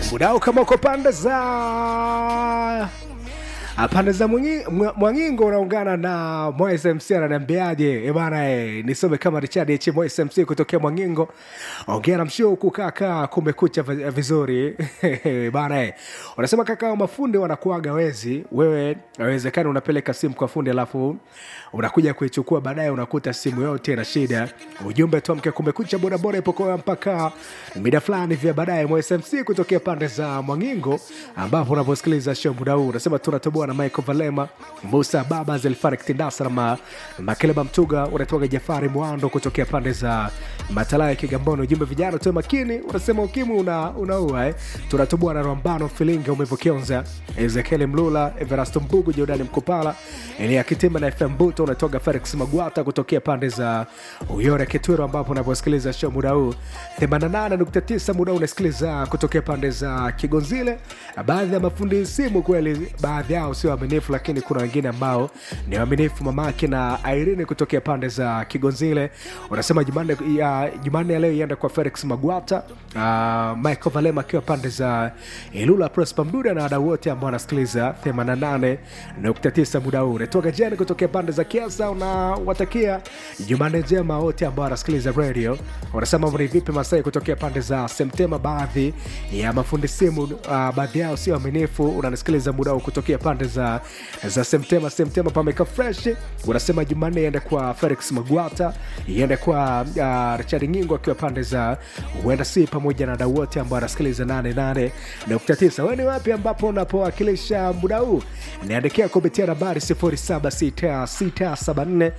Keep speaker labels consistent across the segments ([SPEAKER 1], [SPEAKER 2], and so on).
[SPEAKER 1] mudao kama uko pande za pande za Mwangi- Mwa- mwangingo unaungana na Moise mc ananiambiaje Eh bana eh, nisome kama richard h Moise mc kutokea mwangingo ongea na mshio huku kaka kumekucha vi- vizuri bana eh. unasema kaka mafundi wanakuaga wezi wewe awezekani unapeleka simu kwa fundi alafu unakuja kuichukua baadaye unakuta simu yote na shida ujumbe tuamke kumekucha bodaboda ipokoa mpaka mida fulani vya baadaye msmc kutokea pande za mwangingo ambapo unaposikiliza show muda huu unasema tunatoboa na michael valema musa baba zelfarik tindasa na ma, makeleba mtuga unatoka jafari mwando kutokea pande za matalaya kigamboni ujumbe vijana tuwe makini unasema ukimwi una, unaua eh. tunatoboa na rambano filinga umevokionza ezekieli mlula everasto mbugu jordani mkupala elia kitimba na fm buto unatoka felix magwata kutokea pande za uyore kitwiro ambapo unaposikiliza show muda huu 88.9 muda huu unasikiliza kutokea pande za kigonzile baadhi ya mafundi simu kweli baadhi yao sio waaminifu lakini kuna wengine ambao ni waaminifu mamake na irene kutokea pande za kigonzile unasema jumanne ya, jumanne ya leo iende kwa felix magwata uh, michael valema akiwa pande za ilula prosper mduda na wadau wote ambao wanasikiliza 88.9 muda huu unatoka jeni kutokea pande za kiasa unawatakia jumanne njema wote ambao wanasikiliza radio wanasema ni vipi masai kutokea pande za semtema baadhi ya mafundi simu uh, baadhi yao sio aminifu unanisikiliza muda huu kutokea pande za za semtema semtema pameka fresh unasema jumanne iende kwa felix magwata iende kwa uh, richard ngingo akiwa pande za huenda si pamoja na dau wote ambao wanasikiliza 88.9 wewe ni wapi ambapo unapowakilisha muda huu niandikia kupitia nambari 076674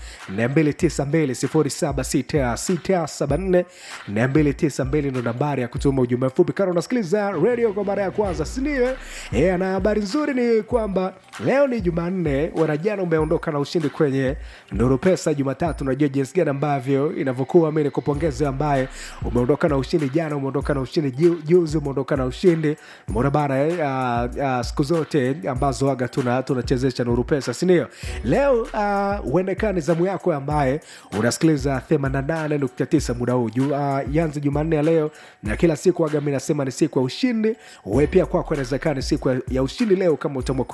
[SPEAKER 1] 292 076674 ndo nambari ya kutuma ujumbe mfupi kana unasikiliza radio kwa mara ya kwanza sindio yeah, na habari nzuri ni kwamba leo ni jumanne wanajana umeondoka na ushindi kwenye nuru pesa jumatatu najua jinsi gani ambavyo inavyokuwa mi nikupongeze ambaye umeondoka na ushindi jana umeondoka na ushindi ju- juzi umeondoka na ushindi mbona bana eh, uh, uh, siku zote ambazo waga tuna tunachezesha nuru pesa sindio leo uh, uendekani zamu yako ambaye unasikiliza 88.9 muda huu Ju, uh, yanzi jumanne ya leo na kila siku waga mi nasema ni siku ya ushindi we pia kwako inawezekana ni siku ya- ya ushindi leo kama utamwa